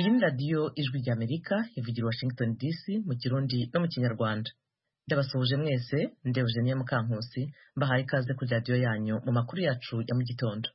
iyi ni radiyo ijwi ry'amerika ivugira i washington dc mu kirundi no mu kinyarwanda ndabasuhuje mwese ndi eugenia mukankusi mbahaye ikaze kuri radiyo yanyu mu makuru yacu ya mu gitondo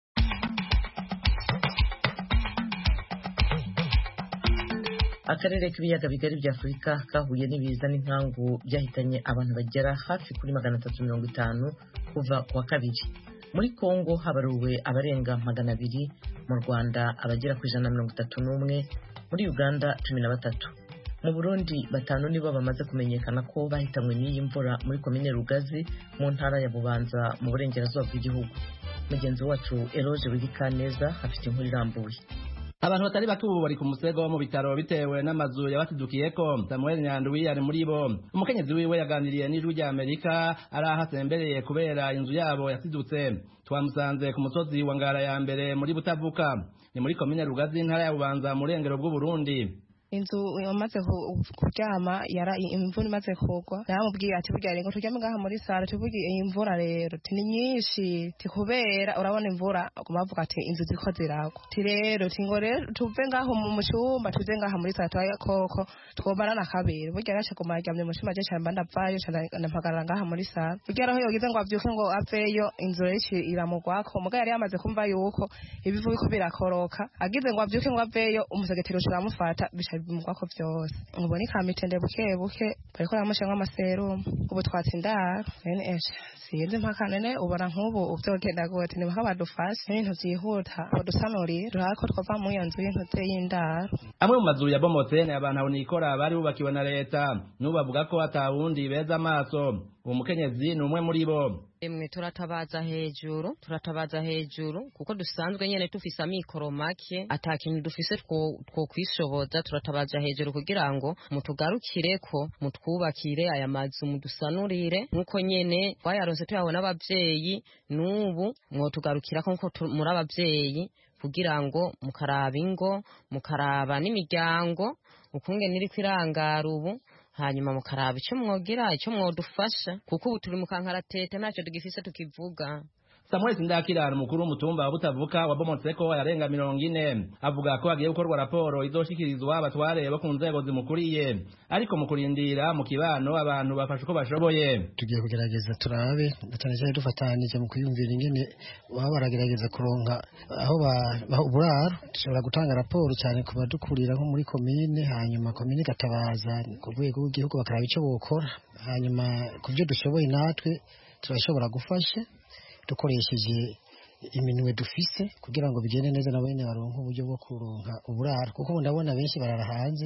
akarere k'ibiyaga bigari bya afurika kahuye n'ibiza n'inkangu byahitanye abantu bagera hafi kuri magana atatu mirongo itanu kuva ku wa kabiri muri kongo habaruwe abarenga magana abiri mu rwanda abagera ku ijana na mirongo itatu n'umwe muri uganda cumi na batatu mu burundi batanu nibo bamaze kumenyekana ko bahitanywe n'iyi mvura muri komine rugazi mu ntara ya bubanza mu burengerazuba bw'igihugu mugenzi wacu eroge wigikaneza afite inkuru irambuye abantu batari bake ubu bari ku musego mu bitaro bitewe n'amazu yabatidukiyeko samuel nyandwi ari muri bo umukenyezi wiwe yaganiriye n'ijwi rya amerika ari aho asembereye kubera inzu yabo yasidutse twamusanze ku musozi wa ngara ya mbere muri butavuka ni muri komine rugazi intara ya bubanza mu burengero bw'uburundi inzu imaze kuryama yara imvura imaze kugwa naramubwiye ati burya rero turyame ngaha muri sare tuvuge iyi mvura rero ti ni nyinshi ti kubera urabona imvura aguma bavuga ati inzu ziko ziragwa ti rero ti ngo rero tuve ngaho mu cyumba tuze ngaha muri sare tubaye koko twomara na kabiri burya rero aguma yaryamye mu cyumba je cyane mba ndavayo ndampagarara ngaha muri sare burya rero yogize ngo avyuke ngo aveyo inzu rero iramugwako muga yari yamaze kumva yuko ibivu biko birakoroka agize ngo avyuke ngo aveyo umusegetero uramufata bisha bimugwako byose ubu ni kamitende buke buke bariko baramushiramwo amaserumu ubu twatse indaro nene esha sinzi mpaka nene ubona nk'ubu uvyogenda gute ni mpaka badufashe ibintu vyihuta badusanurire turabe ko twova muri iyo nzu y'intuze y'indaro amwe mu mazu yabomotse ni abantu abonikora bari bubakiwe na leta n'ubu bavuga ko atawundi beza amaso uwo mukenyezi ni umwe muri bo emwe turatabaza hejuru turatabaza hejuru kuko dusanzwe nyene dufise amikoro make ata kintu dufise two kwishoboza turatabaza hejuru kugira ngo mutugarukireko mutwubakire aya mazu mudusanurire nk'uko nyene twayaronse tuyabona abavyeyi n'ubu mwotugarukirako nkuko muri abavyeyi kugira ngo mukaraba ingo mukaraba n'imiryango ukungene iriko irangara ubu hanyuma mukaraba icyo mwogira icyo mwodufasha kuko ubu turi mu kankaratete ntacyo tugifise tukivuga Samuel Sindakirana umukuru w'umutumba wa Butavuka wabomotseko yarenga mirongo ine avuga ko hagiye gukorwa raporo izoshikirizwa abatware bo ku nzego zimukuriye ariko mu kurindira mu kibano abantu bafashe uko bashoboye tugiye kugerageza turabe cyane cyane dufatanije mu kwiyumvira ingene baba baragerageza kuronka aho baha uburaro dushobora gutanga raporo cyane ku badukurira nko muri komine hanyuma komine igatabaza ku rwego rw'igihugu bakaraba icyo bokora hanyuma ku byo dushoboye natwe turashobora gufasha dukoresheje iminwe dufise kugira ngo bigende neza nabo nyene baronke uburyo bwo kuronka uburaro kuko ubu ndabona benshi barara hanze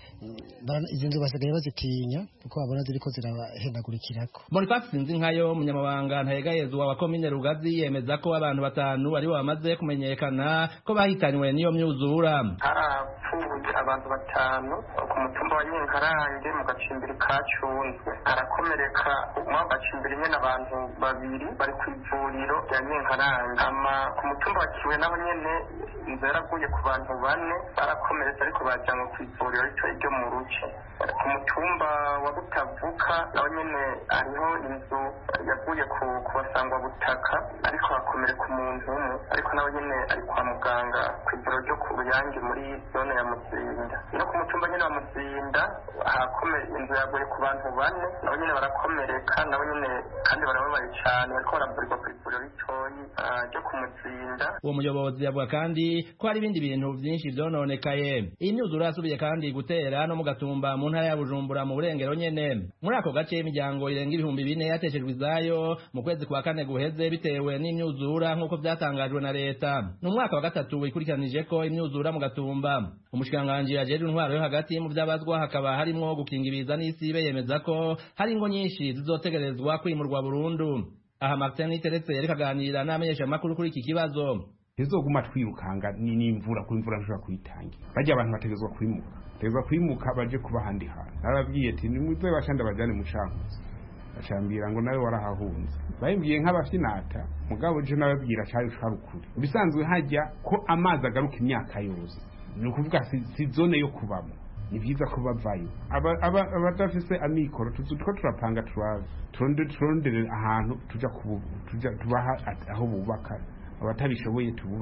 izi nzu basigaye bazitinya kuko babona ziriko zirabahendagurikirako Boniface Sinzinkayo umunyamabanga ntayegayezwa wa komine Rugazi yemeza ko abantu batanu aribo bamaze kumenyekana ko bahitanywe n'iyo myuzura harapfuye abantu batanu ku mutumba wa Nyenkarange mu gacimbiri ka Cunzwe arakomereka mu gacimbiri nyene abantu babiri bari ku ivuriro rya Nyenkarange ama ku mutumba wa Kiwe naho nyene inzu yaraguye ku bantu bane barakomeretse ariko bajanywe ku ivuriro rito ryo mu ruce ku mutumba wa Butavuka naho nyene hariho inzu yaguye ku basangwa butaka ariko hakomereka umuntu umwe ariko nawe nyene ari kwa muganga ku ivuriro ryo ku Ruyange muri zone ya Muzinda no ku mutumba nyene wa Muzinda hakomeye inzu yaguye ku bantu bane nabo nyene barakomereka nabo nyene kandi barababaye cane bariko baravurirwa ku ivuriro ritoyi ryo ku Muzinda uwo muyobozi avuga kandi ko hari ibindi bintu vyinshi vyononekaye iyi myuzura yasubiye kandi gutera no mu gatumba mu ntara ya Bujumbura mu burengero nyene muri ako gace imiryango irenga ibihumbi bine yateshejwe izayo mu kwezi kwa kane guheze bitewe n'imyuzura nk'uko vyatangajwe na leta ni umwaka wa gatatu wikurikiranije ko imyuzura mu gatumba umushikiranganji ajejwe intwaro yo hagati mu vyabazwa hakaba harimwo gukinga ibiza n'isibe yemeza ko hari ingo nyinshi zizotegerezwa kwimurwa burundu aha Martin Niteretse yariko aganira n'amenyesha makuru kuri iki kibazo ntizoguma twirukanga n'imvura kuri imvura nshobora kuyitangira bajya abantu bategezwa kwimuka bategezwa kwimuka baje kuba ahandi hantu narababwiye ati nimuze bashanda bajane mu cankuzo bacambira ngo nawe warahahunze bayimbwiye nk'abafinata mugabo je nababwira cari cari ukuri bisanzwe hajya ko amazi agaruka imyaka yose ni ukuvuga si zone yo kubamo ni byiza ko bavayo abadafise amikoro tuko turapanga turondere ahantu tuja tubaha aho bubaka abatabishoboye tububakira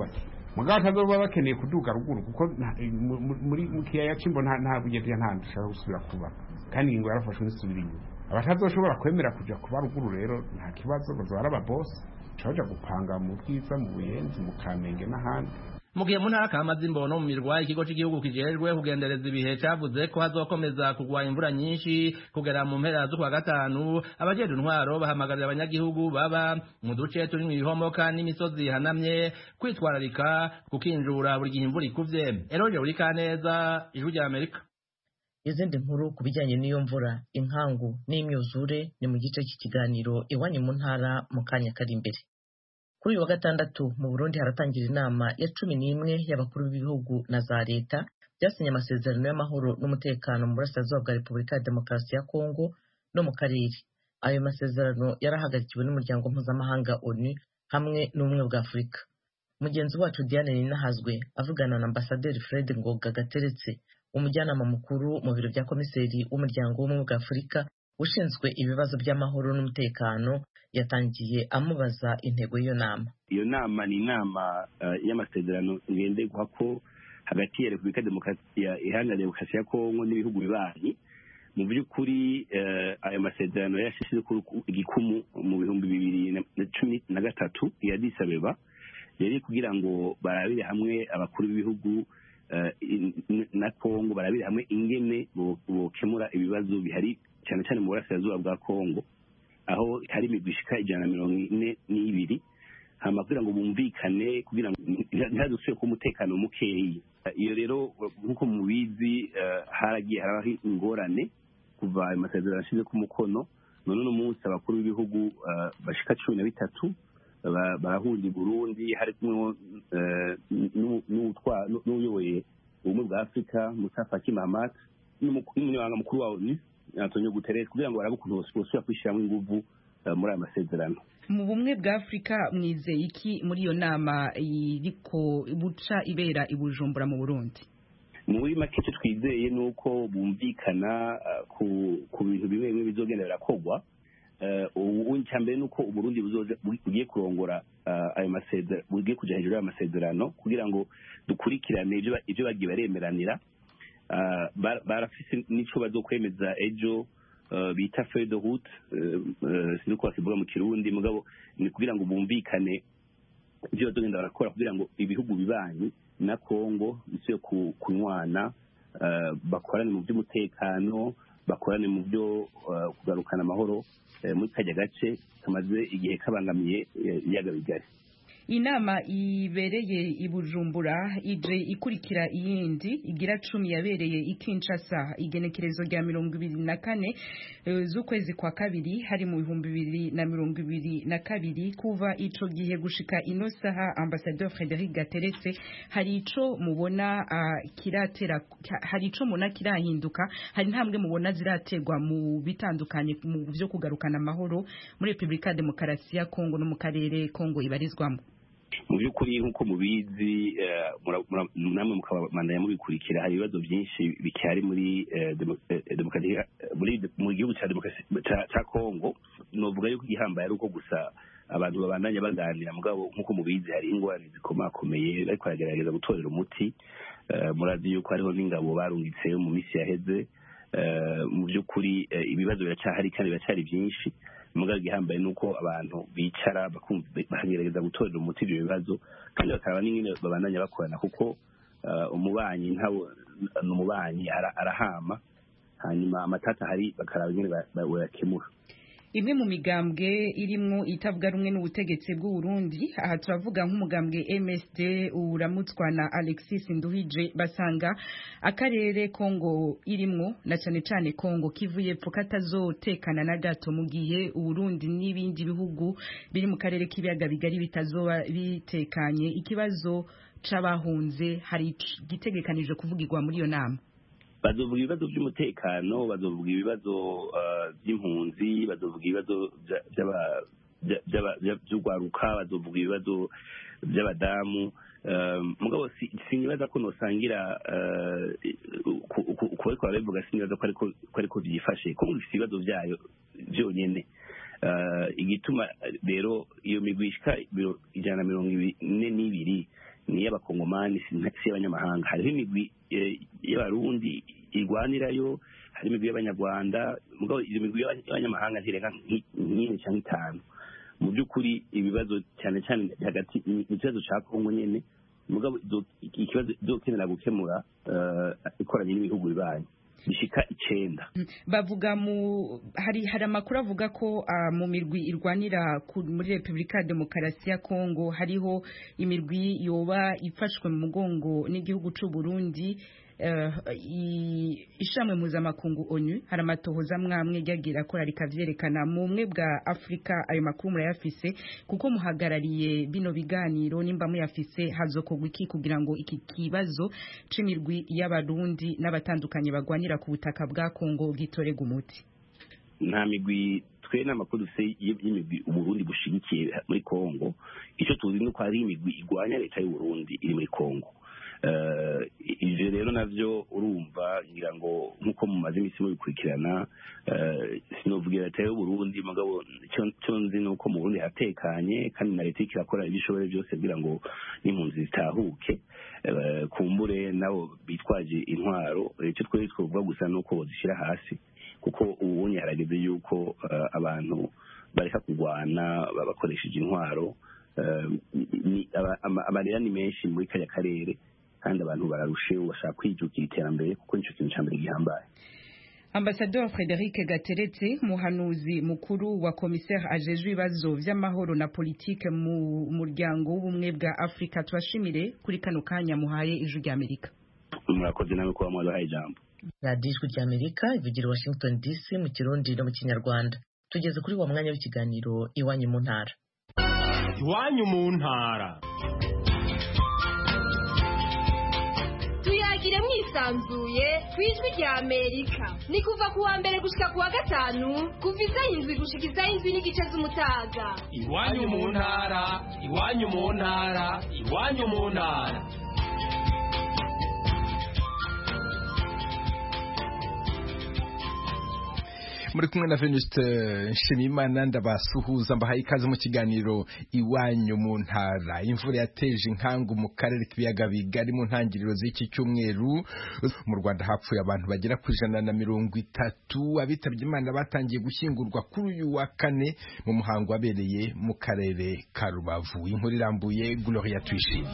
mugabo batazoba bakeneye kuduga ruguru kuko muri mu kiyaya c'imbo nta bugezi nta dushaka gusubira kuba kandi ingingo yarafashwe n'isubira inyuma abatazoshobora kwemera kuja kuba ruguru rero nta kibazo bazoba ari ababosi baja gupanga mu bwiza mu buyenzi mu kamenge n'ahandi mu gihe mu ntara kamaze imbono mu mirwa ikigo cy'igihugu kijejwe kugendereza ibihe cavuze ko hazokomeza kugwa imvura nyinshi kugera mu mpera z'ukwa gatanu abajejwe intwaro bahamagarira abanyagihugu baba mu duce turimwo ibihomoka n'imisozi ihanamye kwitwararika kukinjura buri gihe imvura ikuvye eroje uri kaneza ijwi rya amerika izindi nkuru ku bijyanye n'iyo mvura inkangu n'imyuzure ni mu gice cy'ikiganiro iwanyu mu ntara mu kanya kari imbere kuri uyu wa gatandatu mu burundi haratangira inama ya cumi n'imwe y'abakuru b'ibihugu na za leta byasinye amasezerano y'amahoro n'umutekano mu burasirazuba bwa repubulika ya demokarasi ya kongo no mu karere ayo masezerano yarahagarikiwe n'umuryango mpuzamahanga onu hamwe n'ubumwe bwa afurika mugenzi wacu diane ninahazwe avugana na ambasaderi fred ngoga gateretse umujyanama mukuru mu biro bya komiseri w'umuryango w'ubumwe bwa afurika ushinzwe ibibazo by'amahoro n'umutekano yatangiye amubaza intego y'iyo nama iyo nama ni inama y'amasezerano ngenderwa ko hagati ya repubulika iharanira demokarasi ya kongo n'ibihugu bibanyi mu by'ukuri ayo masezerano yashyize igikumu mu bihumbi bibiri na cumi na gatatu ya disabeba yari kugira ngo barabire hamwe abakuru b'ibihugu na kongo barabire hamwe ingene bokemura ibibazo bihari cyane cyane mu burasirazuba bwa kongo aho hari imigwi ishika ijana na mirongo ine n'ibiri hama kugira ngo bumvikane kugira ngo ntihadusubire kuba umutekano mukeyi iyo rero nk'uko mubizi haragiye harabaho ingorane kuva ayo masezerano ashize ku mukono none uno munsi abakuru b'ibihugu bashika cumi na bitatu barahurira i burundi hari kumwe n'uyoboye ubumwe bwa afurika musa faki mahamat n'umunyamabanga mukuru wa onu antonio guterres kugira ngo barabe ukuntu bosubira kwishyiramo inguvu muri aya masezerano mu bumwe bwa afurika mwizeye iki muri iyo nama iriko buca ibera i bujumbura mu burundi muri make icyo twizeye ni uko bumvikana ku bintu bimwe bimwe bizogenda birakorwa icya mbere ni uko uburundi bugiye kurongora ayo masezerano bugiye kujya hejuru y'ayo masezerano kugira ngo dukurikirane ibyo bagiye baremeranira barafise n'icyo bazokwemeza ejo bita feuille de route sinzi uko bakivuga mu kirundi mugabo ni kugira ngo bumvikane ibyo bazogenda barakora kugira ngo ibihugu bibanyi na kongo bisuye kunywana bakorane mu by'umutekano bakorane mu byo kugarukana amahoro muri kajya gace kamaze igihe kabangamiye ibiyaga bigari inama ibereye i bujumbura ije ikurikira iyindi igira cumi yabereye i kinshasa igenekerezo rya mirongo ibiri na kane z'ukwezi kwa kabiri hari mu bihumbi bibiri na mirongo ibiri na kabiri kuva ico gihe gushika ino saha ambasadeur frederic gateretse hari ico mubona uh, kiratera hari ico mubona kirahinduka hari intambwe mubona ziraterwa mu bitandukanye mu vyo kugarukana amahoro muri repubulika ya demokarasi ya kongo no mu karere kongo ibarizwamo mu by'ukuri nk'uko mubizi namwe mukabandanya mubikurikira hari ibibazo byinshi bicyari muri mu gihugu cya kongo novuga yuko igihambaye ari uko gusa abantu babandanya baganira mugabo nk'uko mubizi hari ingorane zikomakomeye ariko baragerageza gutorera umuti murazi yuko hariho n'ingabo barungitse mu minsi yaheze mu by'ukuri ibibazo biracyahari kandi biracyari byinshi mugabo igihambaye ni uko abantu bicara bakagerageza gutorera umuti ibyo bibazo kandi bakaraba n'ingene babandanya bakorana kuko umubanyi ntawe ni umubanyi arahama hanyuma amatata ahari bakaraba ingene bayakemura imwe mu migambwe irimwo itavuga rumwe n'ubutegetsi bw'u Burundi aha turavuga nk'umugambwe MSD uramutswa na Alexis Nduhije basanga akarere Kongo irimwo na cyane cyane Kongo kivuye pfo katazotekana na gato mu gihe Burundi n'ibindi bihugu biri mu karere k'ibiyaga bigari bitazoba bitekanye ikibazo c'abahunze hari gitegekanije kuvugirwa muri iyo nama bazovuga ibibazo by'umutekano bazovuga ibibazo by'impunzi bazovuga ibibazo by'urwaruka bazovuga ibibazo by'abadamu mugabo sinibaza ko nosangira ku bariko barabivuga sinibaza ko ariko byifashe ko bifite ibibazo byayo byonyine igituma rero iyo migwi ishika ijana na mirongo ine n'ibiri ni iy'abakongomani si iy'abanyamahanga hariho imigwi y'abarundi irwanirayo hari imigwi y'abanyarwanda mugabo iyo migwi y'abanyamahanga ntirenga nk'ine cyangwa itanu mu by'ukuri ibibazo cyane cyane hagati ni ikibazo cya kongo nyine mugabo ikibazo izokenera gukemura ikoranye n'ibihugu bibaye bishika icenda bavuga mu hari hari amakuru avuga ko uh, mu mirwi irwanira muri Republika ya Demokarasi ya Kongo hariho imirwi yoba ifashwe mu mugongo n'igihugu c'u Burundi uh, ishamwe mpuzamakungu onu hari amatohoza mwamwe ryagira akora rikavyerekana mu bumwe bwa afurika ayo makuru murayafise kuko muhagarariye bino biganiro nimba muyafise hazokorwa iki kugira ngo iki kibazo c'imirwi y'abarundi n'abatandukanye bagwanira ku butaka bwa kongo gitorega umuti nta migwi twe n'amakuru dufite y'imigwi uburundi bushigikiye muri kongo icyo tuzi ni uko hari imigwi igwanya leta y'uburundi iri muri kongo ibyo rero nabyo urumva ngira ngo nk'uko mumaze iminsi mubikurikirana sinovugira leta y'uburundi mugabo cyo nzi ni uko mu burundi hatekanye kandi na leta irakora ibyo ishoboye byose kugira ngo n'impunzi zitahuke kumbure nabo bitwaje intwaro icyo twari twavuga gusa ni uko bazishyira hasi kuko ubunye harageze yuko abantu bareka kurwana bakoresheje intwaro amarira ni menshi muri kariya karere kandi abantu bararusheho bashaka kwijukira iterambere kuko nicyo kintu cya mbere gihambaye ambasador frederic gateretse muhanuzi mukuru wa komiseri ajejwe ibibazo vy'amahoro na politike mu muryango w'ubumwe bwa afurika tubashimire kuri kano kanya muhaye ijwi ry'amerika murakoze nawe kuba mwaduhaye ijambo radiyo ijwi ry'amerika ivugira washington dc mu kirundi no mu kinyarwanda tugeze kuri wa mwanya w'ikiganiro iwanyu mu ntara iwanyu mu ntara tuyagire mwisanzuye ku ijwi rya amerika ni kuva ku wa mbere gushika ku wa gatanu kuva isaha indwi gushika isaha indwi n'igice z'umutaga iwanyu mu ntara iwanyu mu ntara iwanyu mu ntara muri kumwe na Venuste Nshimiyimana ndabasuhuza mbahaye ikaze mu kiganiro iwanyu mu ntara imvura yateje inkangu mu karere k'ibiyaga bigari mu ntangiriro z'iki cyumweru mu Rwanda hapfuye abantu bagera ku ijana na mirongo itatu abitabye Imana batangiye gushyingurwa kuri uyu wa kane mu muhango wabereye mu karere ka Rubavu inkuru irambuye Gloria Tuyishime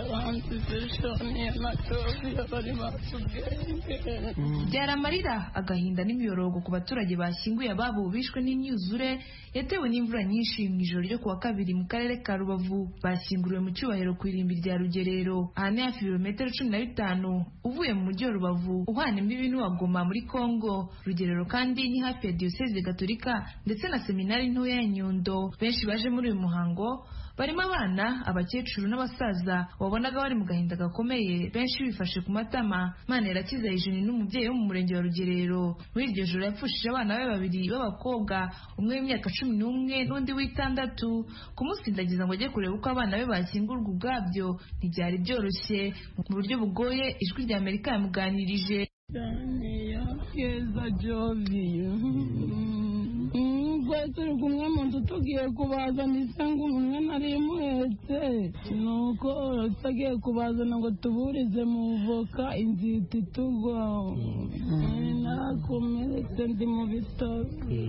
byari amarira agahinda n'imiyorogo ku baturage bashyinguye ababo bishwe n'imyuzure yatewe n'imvura nyinshi mu ijoro ryo kuwa kabiri mu karere ka rubavu bashyinguriwe mu cyubahiro ku irimbi rya rugerero aha ni hafi ibirometero cumi na bitanu uvuye mu mujyi wa rubavu uhana imbibi n'uwagoma muri kongo rugerero kandi ni hafi ya diyoseze gatolika ndetse na seminari ntoya ya nyundo benshi baje muri uyu muhango barimo abana abakecuru n'abasaza wabonaga bari mu gahinda gakomeye benshi bifashe ku matama mana irakiza ijeni n'umubyeyi wo mu murenge wa rugerero muri iryo joro yapfushije abana be babiri b'abakobwa umwe w'imyaka cumi n'umwe n'undi w'itandatu kumusindagiza ngo ajye kureba uko abana be bashyingurwa ubwabyo ntibyari byoroshye mu buryo bugoye ijwi rya amerika yamuganirije keza joviyo twari turi kumwe mu nzu tugiye kubazana isanga umwe nari muhetse nuko tutagiye kubazana ngo tuburize mu voka inzita itugwa nakomeretse ndi mu bitaro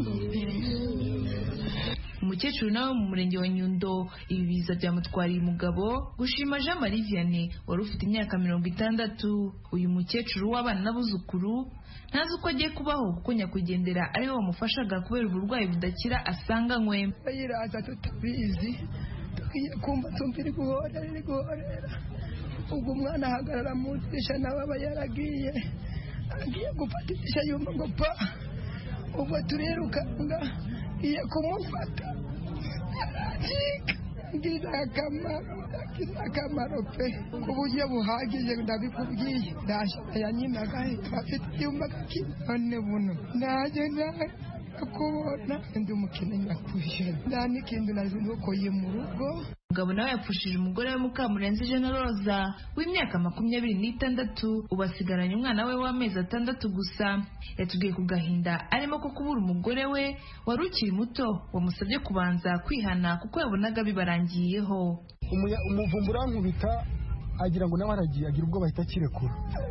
umukecuru nawe mu murenge wa nyundo ibi biza byamutwariye umugabo gushima jean marie vianney wari ufite imyaka mirongo itandatu uyu mukecuru w'abana n'abuzukuru ntazi uko agiye kubaho kuko nyakwigendera ariwe wamufashaga kubera uburwayi budakira asanganywe yiraza tutabizi tugiye kumva tumva iri guhorera iri guhorera ubwo umwana ahagarara mu idirishya nawe aba yaragiye agiye gufata idirishya yumva ngo pa ubwo turirukanga iye kumufata aracika ngize akamaro ngize akamaro pe ku buryo buhagije ndabikubwiye ndashaka yanyinaga afite icyumba none buno nanjye nakubona ndi umukene nyakuje nta n'ikintu nazinukoye mu rugo umugabo nawe yapfushije umugore we mukamurenzi jena roza w'imyaka makumyabiri n'itandatu ubu asigaranye umwana we w'amezi atandatu gusa yatubwiye ku gahinda arimo ko kubura umugore we wari ukiri muto wamusabye kubanza kwihana kuko yabonaga bibarangiyeho umuvumbu urankubita agira ngo nawe aragiye agira ubwo bahita akirekura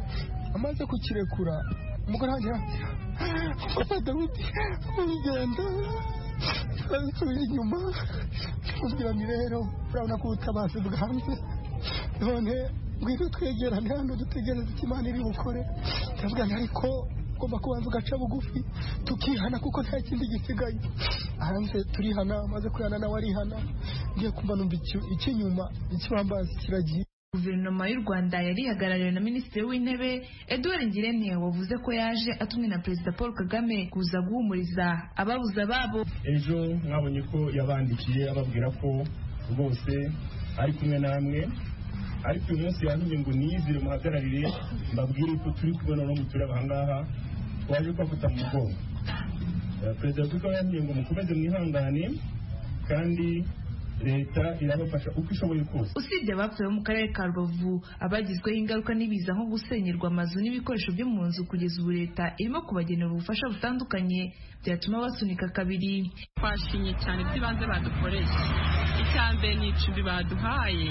amaze kukirekura umugore wanjye arambwira papa dawidi urugendo turabisubira inyuma mubwira ni rero urabona ko ubutabazi bwanze none ngwino twegerane hano dutegereze icyo imana iri bukore ndavuga nti ariko ugomba kubanza ugaca bugufi tukihana kuko nta kindi gisigaye hanze turihana amaze kwihana nawe arihana ngiye kumva numva icy'inyuma ikibambazi kiragiye guverinoma y'u rwanda yari ihagarariwe na minisitiri w'intebe edouard ngirente wavuze ko yaje atumwe na perezida paul kagame kuza guhumuriza ababuze ababo ejo mwabonye ko yabandikiye ababwira ko rwose ari kumwe namwe ariko uyu munsi yantumye ngo niyizire muhagararire mbabwire ko turi kumwe noneho muturebe ahangaha twaje kubafata mu mugongo perezida wa repubulika yantumye ngo mukomeze mwihangane kandi leta irabafasha uko ishoboye kose usibye abapfuye bo mu karere ka rubavu abagizweho ingaruka n'ibiza nko gusenyerwa amazu n'ibikoresho byo mu nzu kugeza ubu leta irimo kubagenera ubufasha butandukanye byatuma basunika kabiri twashimye cyane by'ibanze badukoreye icya mbere ni icumbi baduhaye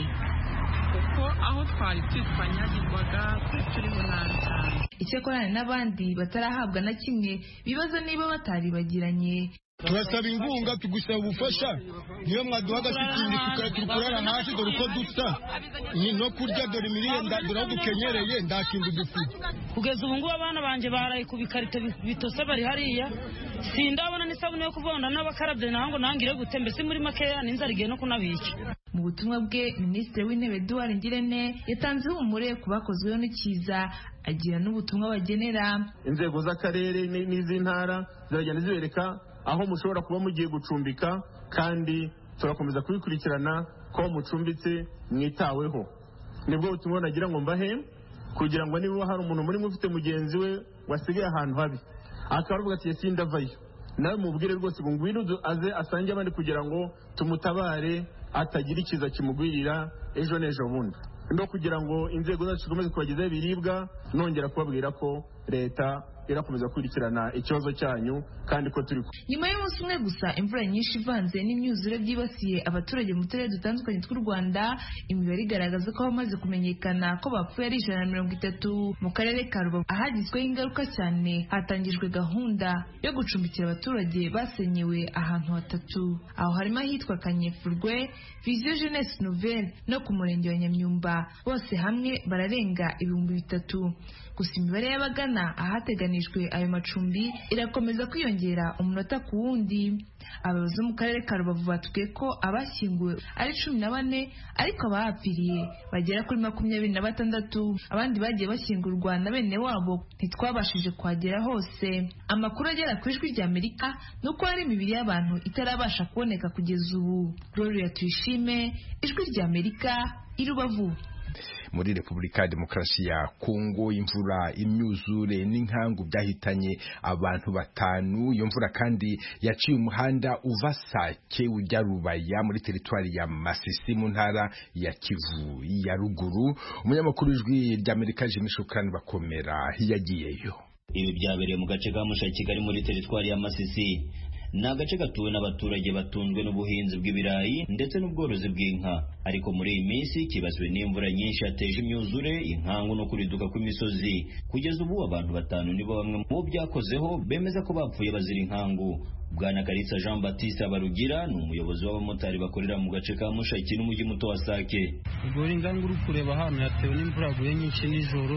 kuko aho twari turi twanyagirwaga turi munani cyane icyakorana n'abandi batarahabwa na kimwe bibaza niba bataribagiranye turasaba inkunga tugusaba ubufasha niyo mwaduha agashitingi turi kurara hasi dore uko dusa ni no kurya dore imirire dore aho dukenyereye nta kintu dufite kugeza ubu ngubu abana banjye baraye ku bikarito bitose bari hariya sindabona n'isabune yo kuvonda n'abakarabye naho ngo nangire gute mbese muri makeya n'inzara igiye no kunabica mu butumwa bwe minisitiri w'intebe eduard ngirente yatanze ihumure ku bakozweho n'ikiza agira n'ubutumwa bagenera inzego z'akarere n'iz'intara ziragenda zibereka aho mushobora kuba mugiye gucumbika kandi turakomeza kubikurikirana ko mucumbitse mwitaweho nibwo butumwa nagira ngo mbahe kugira ngo niba hari umuntu muri ufite mugenzi we wasigaye ahantu habi akaba aravuga ati yesi ndavayo nawe mubwire rwose ngo ngwino aze asange abandi kugira ngo tumutabare atagira ikiza kimugwirira ejo n'ejo bundi no kugira ngo inzego zacu zikomeze kubagezaho ibiribwa nongera kubabwira ko leta irakomeza gukurikirana ikibazo cyanyu kandi ko turi nyuma y'umunsi umwe gusa imvura nyinshi ivanze n'imyuzure byibasiye abaturage mu turere dutandukanye tw'u rwanda imibare igaragaza ko abamaze kumenyekana ko bapfuye ari ijana na mirongo itatu mu karere ka rubavu ahagizweho ingaruka cyane hatangijwe gahunda yo gucumbikira abaturage basenyewe ahantu hatatu aho harimo ahitwa kanyefurwe viziyo jeunesse nouvelle no ku murenge wa nyamyumba bose hamwe bararenga ibihumbi bitatu gusa imibare y'abagana ahateganijwe ayo macumbi irakomeza kwiyongera umunota ku wundi abayobozi bo mu karere ka rubavu batubwiye ko abashyinguwe ari cumi na bane ariko abahapfiriye bagera kuri makumyabiri na batandatu abandi bagiye bashyingurwa na bene wabo ntitwabashije kuhagera hose amakuru agera ku ijwi rya amerika ni uko hari imibiri y'abantu itarabasha kuboneka kugeza ubu gloria tuyishime ijwi rya amerika i rubavu muri repubulika ya demokarasi ya kongo imvura imyuzure n'inkangu byahitanye abantu batanu iyo mvura kandi yaciye umuhanda uva sake ujya rubaya muri teritwari ya masisi mu ntara ya kivu ya ruguru umunyamakuru w'ijwi ry'amerika jimmy shukran bakomera yagiyeyo ibi byabereye mu gace ka musha kigali muri teritwari ya masisi ni agace gatuwe n'abaturage batunzwe n'ubuhinzi bw'ibirayi ndetse n'ubworozi bw'inka ariko muri iyi minsi kibasiwe n'imvura nyinshi yateje imyuzure inkangu no kuriduka kw'imisozi kugeza ubu abantu batanu nibo bamwe mu byakozeho bemeza ko bapfuye bazira inkangu bwana karitsa jean baptiste abarugira ni umuyobozi w'abamotari bakorera mu gace ka mushaki n'umujyi muto wa sake ubwo ingangu uri kureba hano yatewe n'imvura yaguye nyinshi nijoro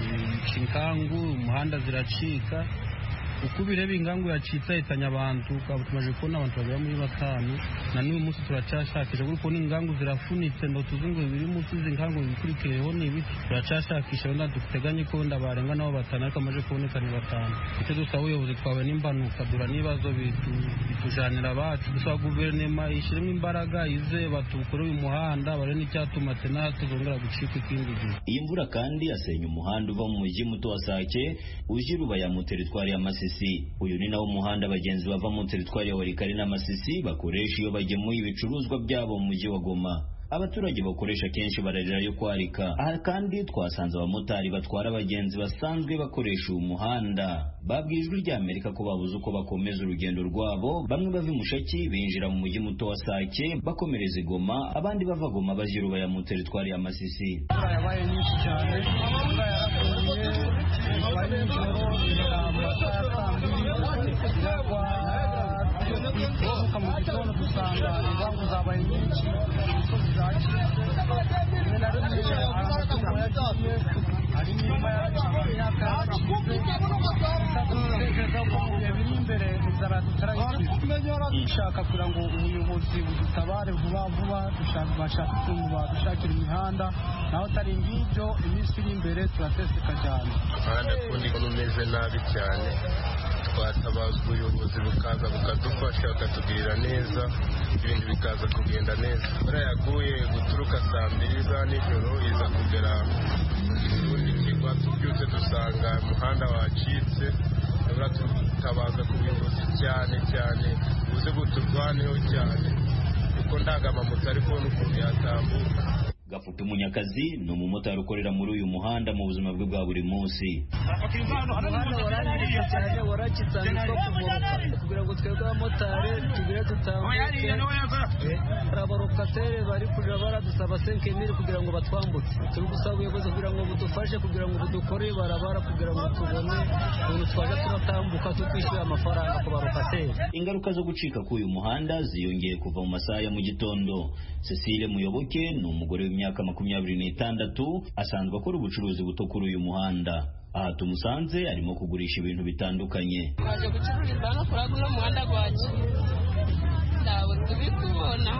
inkangu umuhanda ziracika uko ubireba ingangu yacitse ahitanye abantu ukaba tumaze kubona abantu bagera muri batanu na n'uyu munsi turacyashakisha kuko kubona ingangu zirafunitse ngo tuzi ngo biri munsi izi ngangu bikurikiyeho ni ibiki turacyashakisha wenda duteganye ko wenda barenga nabo batanu ariko amaze kuboneka ni batanu icyo dusaba ubuyobozi twawe n'impanuka dura n'ibibazo bitujanira abacu dusaba guverinoma ishyiremo imbaraga ize batukore uyu muhanda bare n'icyatuma tena tuzongera gucika ikindi gihe iyi mvura kandi yasenya umuhanda uva mu mujyi muto wa sake uje rubaya mu teritwari ya masisi uyu ni nawo muhanda abagenzi bava mu teritwari ya warikari na masisi bakoresha iyo bagemuye ibicuruzwa byabo mu mujyi wa goma abaturage bakoresha kenshi bararira yo kwarika aha kandi twasanze abamotari batwara abagenzi basanzwe bakoresha uyu muhanda babwiye ijwi rya amerika ko babuze uko bakomeza urugendo rwabo bamwe bava imushaki binjira mu mujyi muto wa sake bakomereza igoma abandi bava goma baja irubaya mu teritwari ya masisi imvura yabaye nyinshi cyane imvura yaraguye kuva nijoro igera mu masaha ya saa mbiri iragwa tuvuka mu gitondo dusanga inkangu zabaye nyinshi imisozi zacitse rimwe na rimwe hari amatungo yagiye hari imirima yaciye imyaka yacitse dutekereza ko mu bihe biri imbere inzara tutarayikiza dushaka kugira ngo ubuyobozi budutabare vuba vuba bashaka ukuntu badushakira imihanda naho atari ngibyo iminsi iri imbere turateseka cyane umuhanda kundi ko umeze nabi cyane twatabaza ubuyobozi bukaza bukadufasha bakatugirira neza ibintu bikaza kugenda neza imvura yaguye guturuka saa mbiri za nijoro iza kugera irundi kigwa tubyutse dusanga umuhanda wacitse tubura tutabaza ku buyobozi cyane cyane buze buturwaneho cyane kuko ndangamamoto ari kubona ukuntu yatambuka gafuta umunyakazi ni umumotari ukorera muri uyu muhanda mu buzima bwe bwa buri munsi umuhanda warangiritse cyane warakitse ahantu two kumoroka kugira ngo twebwe abamotari tugire dutambuke hari abarokatere bari kuja baradusaba senkemiri kugira ngo batwambutse turi gusaba ubuyobozi kugira ngo budufashe kugira ngo budukorere barabara kugira ngo tubone ukuntu twaje turatambuka tutishyuye amafaranga ku barokateri ingaruka zo gucika k'uyu muhanda ziyongeye kuva mu masaha ya mu gitondo cecile muyoboke ni umugore w'imyaka makumyabiri n'itandatu asanzwe akora ubucuruzi buto kuri uyu muhanda aha tumusanze arimo kugurisha ibintu bitandukanye twaje gucururiza hano kuri uno muhanda gwacu ntabwo turi kubona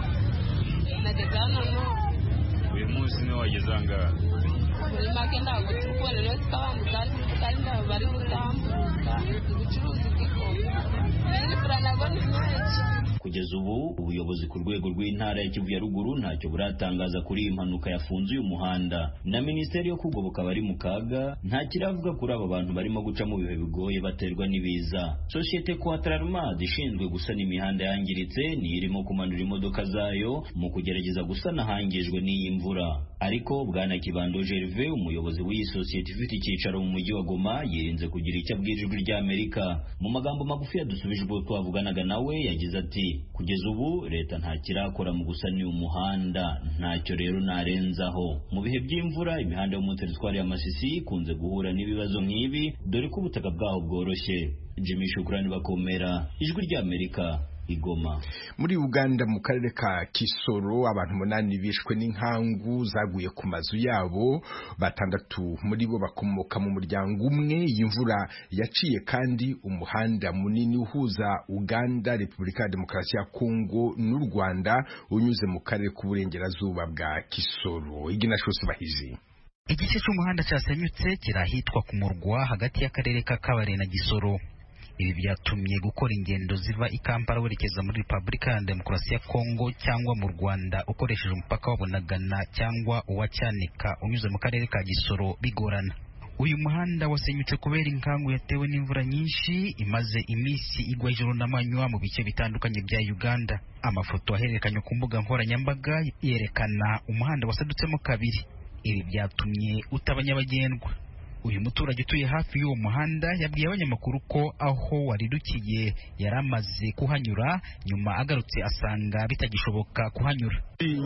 nageze hano no uyu munsi niwo wageze ahangaha muri make ntabwo turi kubona rero tukabambutsa kandi ntabwo bari gutambuka ubucuruzi bw'ikoma imvura nabwo ni nyinshi kugeza ubu ubuyobozi ku rwego rw'intara ya kivu ya ruguru ntacyo buratangaza kuri iyi mpanuka yafunze uyu muhanda na minisiteri yo kugoboka bari mu kaga nta kiravuga kuri aba bantu barimo guca mu bihe bigoye baterwa n'ibiza sosiyete quatrarmad ishinzwe gusana imihanda yangiritse niyo irimo kumanura imodoka zayo mu kugerageza gusana ahangijwe n'iyi mvura ariko bwana kibando gerve umuyobozi w'iyi sosiyete ifite icyicaro mu mujyi wa goma yirinze kugira icyo abwira ijwi ry'amerika mu magambo magufi yadusubije ubwo twavuganaga nawe yagize ati kugeza ubu leta nta kirakora mu gusana uyu muhanda ntacyo rero narenzaho mu bihe by'imvura imihanda yo mu teritwari ya masisi ikunze guhura n'ibibazo nk'ibi dore ko ubutaka bwaho bworoshye jimmy shukurani bakomera ijwi ry'amerika igoma muri uganda mu karere ka kisoro abantu umunani bishwe n'inkangu zaguye ku mazu yabo batandatu muri bo bakomoka mu muryango umwe y'imvura yaciye kandi umuhanda munini uhuza uganda repubulika ya demokarasi ya kongo n'u rwanda unyuze mu karere k'uburengerazuba bwa kisoro iginashosi bahizi igice cy'umuhanda cyasenyutse kirahitwa ku murwa hagati y'akarere ka kabare na gisoro ibi byatumye gukora ingendo ziva i Kampala werekeza muri Repubulika ya Demokarasi ya Kongo cyangwa mu Rwanda ukoresheje umupaka wa Bunagana cyangwa uwa Cyanika unyuze mu karere ka Gisoro bigorana uyu muhanda wasenyutse kubera inkangu yatewe n'imvura nyinshi imaze iminsi igwa ijoro n'amanywa mu bice bitandukanye bya Uganda amafoto ahererekanywe ku mbuga nkoranyambaga yerekana umuhanda wasadutsemo kabiri ibi byatumye utaba nyabagendwa uyu muturage utuye hafi y'uwo muhanda yabwiye abanyamakuru ko aho waridukiye yari amaze kuhanyura nyuma agarutse asanga bitagishoboka kuhanyura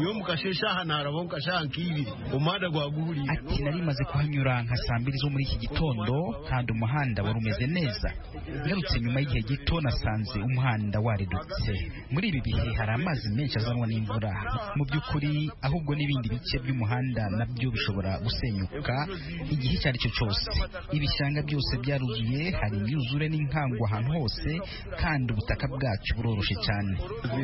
ati nari maze kuhanyura nka saa mbiri zo muri iki gitondo kandi umuhanda wari umeze neza ngarutse nyuma y'igihe gito nasanze umuhanda waridutse muri ibi bihe hari amazi menshi azanwa n'imvura mu by'ukuri ahubwo n'ibindi bice by'umuhanda nabyo bishobora gusenyuka igihe icyo ari cyo cyose ibishanga byose byaruzuye hari imyuzure n'inkangu ahantu hose kandi ubutaka bwacu buroroshye cyane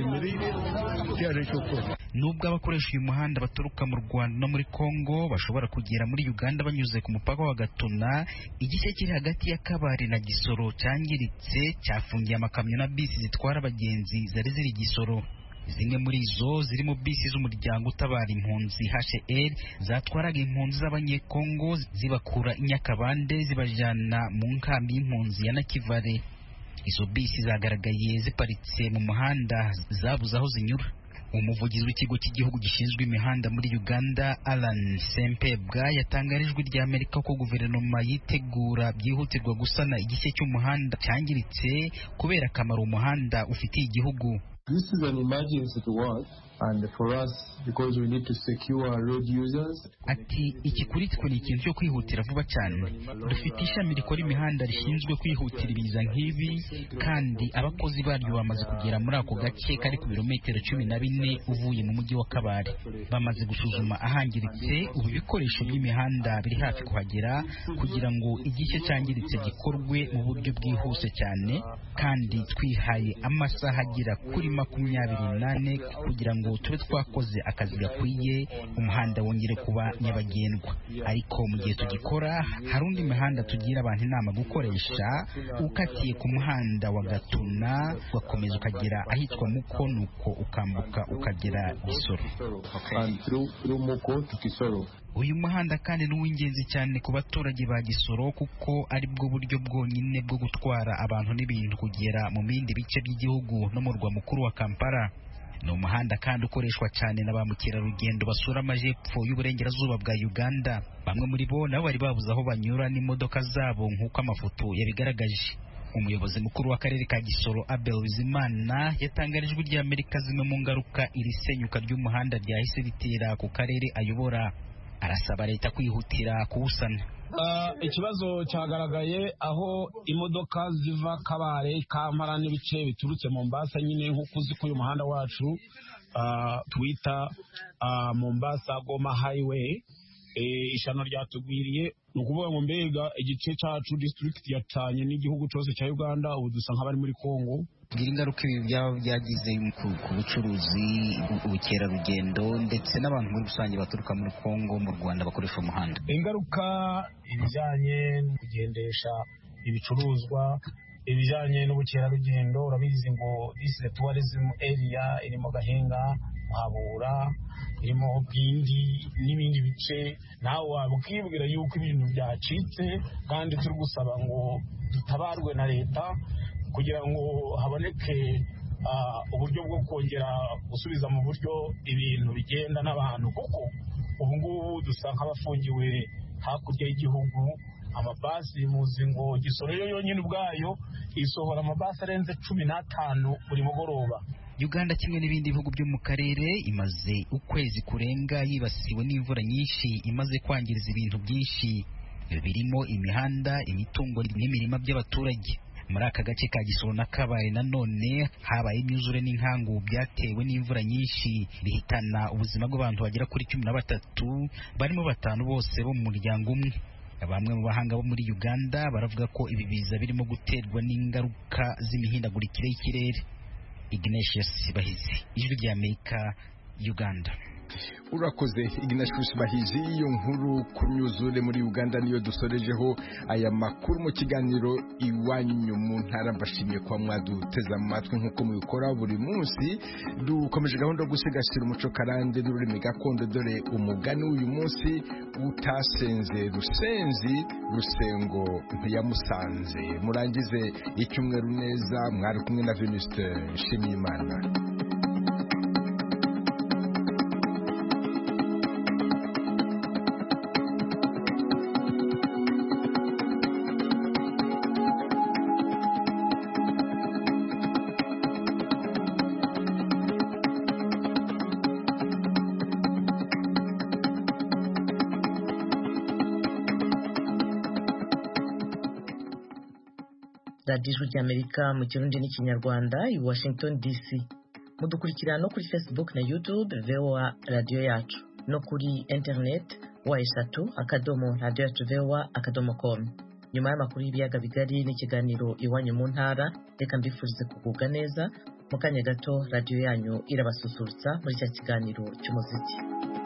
nubwo abakoresha uyu muhanda baturuka mu rwanda no muri congo bashobora kugera muri uganda banyuze ku mupaka wa gatuna igice kiri hagati ya kabari na gisoro cyangiritse cyafungiye amakamyo na bisi zitwara abagenzi zari ziri gisoro zimwe muri zo zirimo bisi z'umuryango utabara impunzi HCR zatwaraga impunzi z'abanyekongo zibakura i Nyakabande zibajyana mu nkambi y'impunzi ya Nakivale izo bisi zagaragaye ziparitse mu muhanda zabuze aho zinyura umuvugizi w'ikigo cy'igihugu gishinzwe imihanda muri uganda alan sempebwa yatangarijwe rya amerika ko guverinoma yitegura byihutirwa gusana igice cy'umuhanda cyangiritse kubera akamaro umuhanda ufitiye igihugu This is an emergency to us and for us because we need to secure our road users. ati iki kuri twe ni ikintu cyo kwihutira vuba cyane dufite ishami rikora imihanda rishinzwe kwihutira ibiza nk'ibi kandi abakozi baryo bamaze kugera muri ako gace kari ku birometero cumi na bine uvuye mu mujyi wa kabare bamaze gusuzuma ahangiritse ubu ibikoresho by'imihanda biri hafi kuhagera kugira ngo igice cyangiritse gikorwe mu buryo bwihuse cyane kandi twihaye amasaha agera kuri makumyabiri n'ane kugira ngo tube twakoze akazi gakwiye umuhanda wongere kuba nyabagendwa ariko mu gihe tugikora hari undi mihanda tugira abantu inama gukoresha ukatiye ku muhanda wa gatuna ugakomeza ukagera ahitwa muko nuko ukambuka ukagera gisoro And through, through Muko to Kisoro. uyu muhanda kandi ni uw'ingenzi cyane ku baturage ba gisoro kuko ari bwo buryo bwonyine bwo gutwara abantu n'ibintu kugera mu bindi bice by'igihugu no mu murwa mukuru wa kampala ni umuhanda kandi ukoreshwa cyane na ba mukerarugendo basura amajepfo y'uburengerazuba bwa uganda bamwe muri bo nabo bari babuze aho banyura n'imodoka zabo nk'uko amafoto yabigaragaje umuyobozi mukuru w'akarere ka gisoro abel bizimana yatangarijwe ry'amerika zimwe mu ngaruka iri senyuka ry'umuhanda ryahise ritera ku karere ayobora arasaba leta kwihutira kuwusana Uh, ikibazo cyagaragaye aho imodoka ziva kabare kampala n'ibice biturutse mombasa nyine nk'uko uzi ko uyu muhanda wacu uh, twita uh, mombasa goma highway e, ishano ryatugwiriye ni ukuvuga ngo mbega igice cyacu district yatanye n'igihugu cyose cya uganda ubu dusa nk'abari muri congo bwira ingaruka ibi byaba byagize ku ku bucuruzi ubukerarugendo ndetse n'abantu muri rusange baturuka muri kongo mu rwanda bakoresha umuhanda ingaruka ibijyanye no kugendesha ibicuruzwa ibijyanye n'ubukerarugendo urabizi ngo this is a tourism area irimo gahinga muhabura irimo bwindi n'ibindi bice nawe waba ukibwira yuko ibintu byacitse kandi turi gusaba ngo dutabarwe na leta kugira ngo haboneke ah, uburyo bwo kongera gusubiza mu buryo ibintu bigenda n'abantu kuko ubu ngubu dusa nk'abafungiwe hakurya y'igihugu amabasi muzi ngo gisoro yo yonyine ubwayo isohora amabasi arenze cumi n'atanu buri mugoroba uganda kimwe n'ibindi bihugu byo mu karere imaze ukwezi kurenga yibasiwe n'imvura nyinshi imaze kwangiriza ibintu byinshi birimo imihanda imitungo n'imirima by'abaturage muri aka gace ka gisoro na kabare nanone habaye imyuzure n'inkangu byatewe n'imvura nyinshi bihitana ubuzima bw'abantu bagera kuri cumi na batatu barimo batanu bose bo mu muryango umwe bamwe mu bahanga bo muri uganda baravuga ko ibi biza birimo guterwa n'ingaruka z'imihindagurikire y'ikirere ignatius bahizi ijwi ry'amerika uganda urakoze ignatius bahizi iyo nkuru ku myuzure muri uganda niyo dusorejeho aya makuru mu kiganiro iwanyu mu ntara mbashimiye kuba mwaduteze amatwi nk'uko mubikora buri munsi dukomeje gahunda yo gusigasira umuco karande n'ururimi gakondo dore umugani w'uyu munsi utasenze rusenzi rusengo ntiyamusanze murangize icyumweru neza mwari kumwe na venuste nshimiyimana radiyo ijwi ry'amerika mu kirundi n'ikinyarwanda i washington dc mudukurikira no kuri facebook na youtube voa radiyo yacu no kuri internet wa eshatu akadomo radiyo yacu voa akadomo com nyuma y'amakuru y'ibiyaga bigari n'ikiganiro iwanyu mu ntara reka mbifurize kugubwa neza mu kanya gato radiyo yanyu irabasusurutsa muri cya kiganiro cy'umuziki